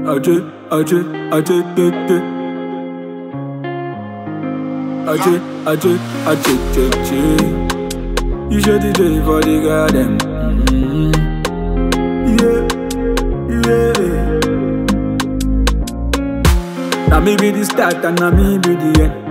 Ajé, ajé, ajé, tété. Ajé, ajé, ajé, tété. You should DJ for the garden. Mm. Yeah, yeah. Now me be the start and now me be the end.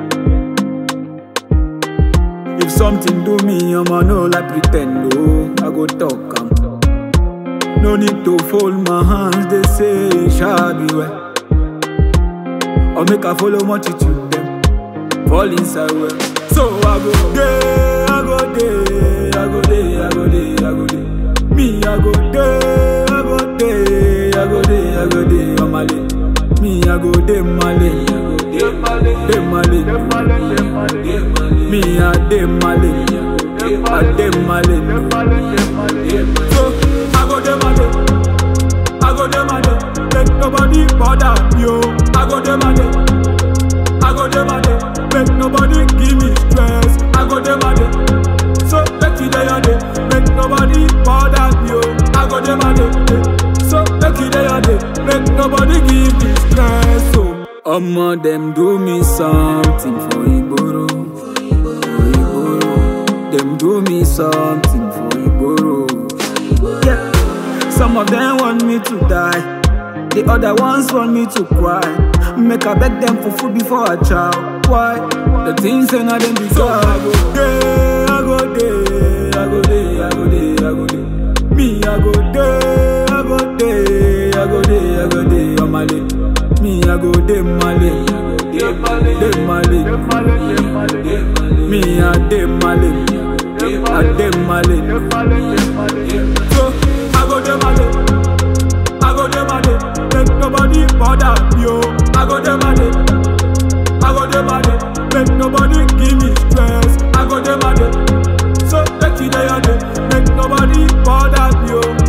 If something do me, I'ma know like pretend. Oh, I go talk. am. No need to fold my hands, they say it shall be well. Or make I follow multitude them, fall inside well. So I go day, I go day, I go day, I go day, I go day. Me I go day, I go day, I go day, I go day, on my lane. Me I go day, my lane, day my lane, Me I day my lane, I day my lane. So I go day my lane. I go dem a day, make nobody bother me. oh. I go dem a day, I go dem a day, make nobody give me stress. I go dem a day, so make you day a day, make nobody bother me. oh. I go dem a day, eh. so make you day a day, make nobody give me stress. So Omo dem do me something for Igboro, for Igboro. Dem do me something for Igboro. Yeah. Some of them want me to die. The other ones want me to cry. Make I beg them for food before I chow. Why? The things say not them be so I go day, I go day, I go day, I go day, I go day. Me I go day, I go day, I go day, I go day on my lane. Me I go day my lane, day my lane. Me I day my lane, I day my lane. So I go dem a day, I go dem a day, make nobody bother me. oh. I go dem a day, I go dem a day, make nobody give me stress. I go dem a day, so make you day a day, make nobody bother me. oh.